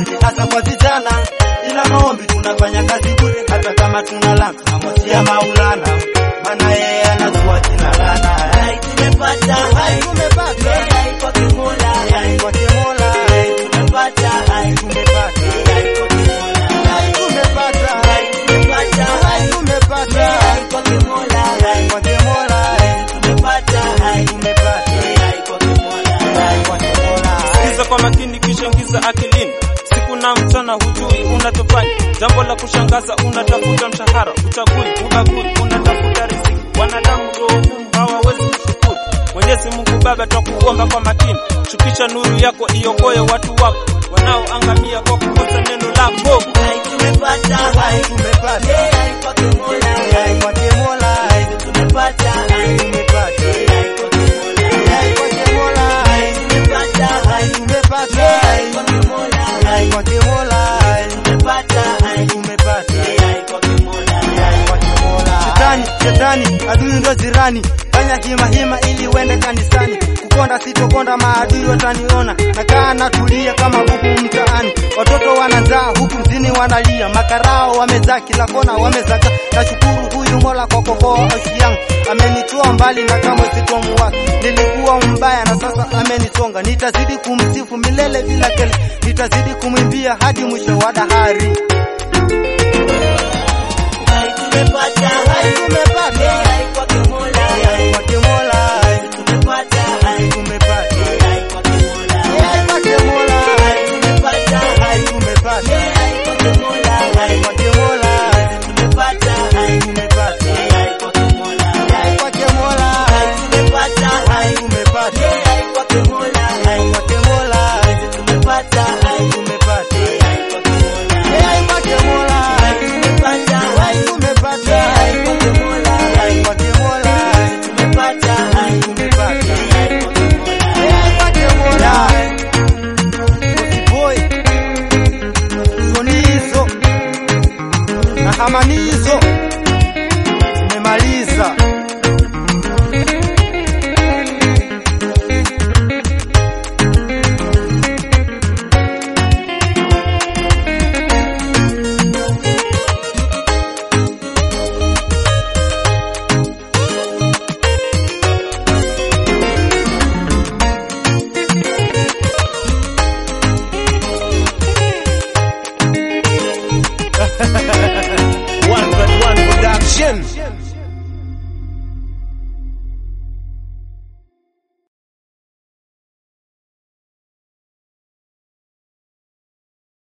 bure, hasa kwa vijana. Ila maombi tunafanya kazi bure, hata kama tuna lana amosia Maulana, maana yeye anajua jina lana. Hai tumepata, hai tumepata, hai kwa Kimola, hai kwa Kimola, tumepata, hai tumepata, hai kwa Kimola, hai tumepata, hai tumepata, hai tumepata, hai kwa Kimola, hai kwa Kimola, tumepata, hai tumepata, hai kwa Kimola, hai kwa Kimola. Sikiza kwa makini kisha ingiza akilini. Siku na mchana hujui unachofanya, jambo la kushangaza, unatafuta mshahara, uchagui, ubagui, unatafuta riziki. Wanadamu roho ngumu hawawezi kushukuru. Mwenyezi Mungu Baba, twakuomba kwa makini, shukisha nuru yako iokoe watu wako wanaoangamia kwa kukosa neno lako. hai tumepata, hai Tumepata, hai kwa Kimola, hai kwa Kimola, tumepata, hai tumepata, hai kwa Kimola, hai kwa Kimola, tumepata, hai tumepata, hai kwa Kimola, hai kwa Kimola, tumepata, hai tumepata. hai kwa Kimola, hai kwa Kimola. Shetani, shetani, adui ndo jirani, fanya hima hima ili uende kanisani. Kukonda sitokonda, maadui wataniona, nakaa natulia kama bubu mtaani. Watoto wana njaa huku mjini wanalia, makarao wamejaa kila kona, wamezaga. Nashukuru huyu Mola kwa kuokoa maisha yangu, amenitoa mbali na kamwe sitomuacha. Nilikuwa mbaya na sasa amenisonga, nitazidi kumsifu milele bila kele, nitazidi kumwimbia hadi mwisho wa dahari. hai tumepata, hai Tumepata. hai